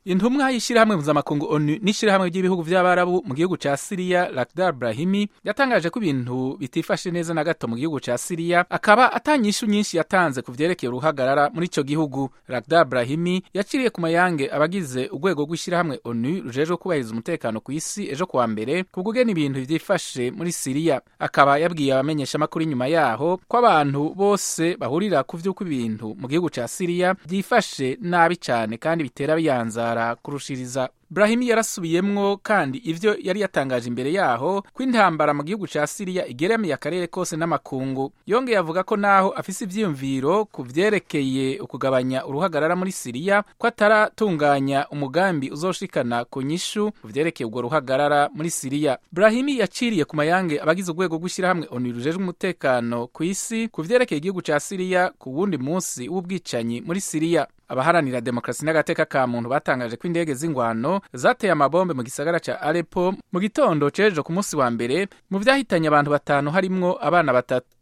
intumwa y'ishirahamwe mpuzamakungu onu n'ishirahamwe ry'ibihugu vy'abarabu mu gihugu ca siriya lakdar brahimi yatangaje ko ibintu bitifashe neza na gato mu gihugu ca siriya akaba atanyishu nyinshi yatanze ku vyerekeye uruhagarara muri ico gihugu lakdar brahimi yaciriye ku mayange abagize urwego rw'ishirahamwe onu rujejwe kubahiriza umutekano ku isi ejo kuwa mbere ku kugena ibintu vyifashe muri siriya akaba yabwiye abamenyeshamakuru inyuma yaho ko abantu bose bahurira ku vy'uko ibintu mu gihugu ca siriya vyifashe nabi cane kandi bitera biyanzara kurushiriza Brahimi yarasubiyemwo kandi ivyo yari yatangaje imbere yaho ko intambara mu gihugu ca Siriya igeramiye akarere kose n'amakungu yongeye avuga ko naho afise ivyiyumviro ku vyerekeye ukugabanya uruhagarara muri Siriya ko ataratunganya umugambi uzoshikana ku nyishu ku vyerekeye urwo ruhagarara muri Siriya Brahimi yaciriye ku mayange abagize urwego rw'ishirahamwe ONU rujejwe umutekano ku isi ku vyerekeye igihugu ca Siriya ku wundi munsi w'ubwicanyi muri Siriya abaharanira demokarasi n'agateka ka muntu batangaje ko indege z'ingwano zateye amabombe mu gisagara ca Aleppo mu gitondo cejo ku munsi wa mbere mu vyahitanye abantu batanu harimwo abana batatu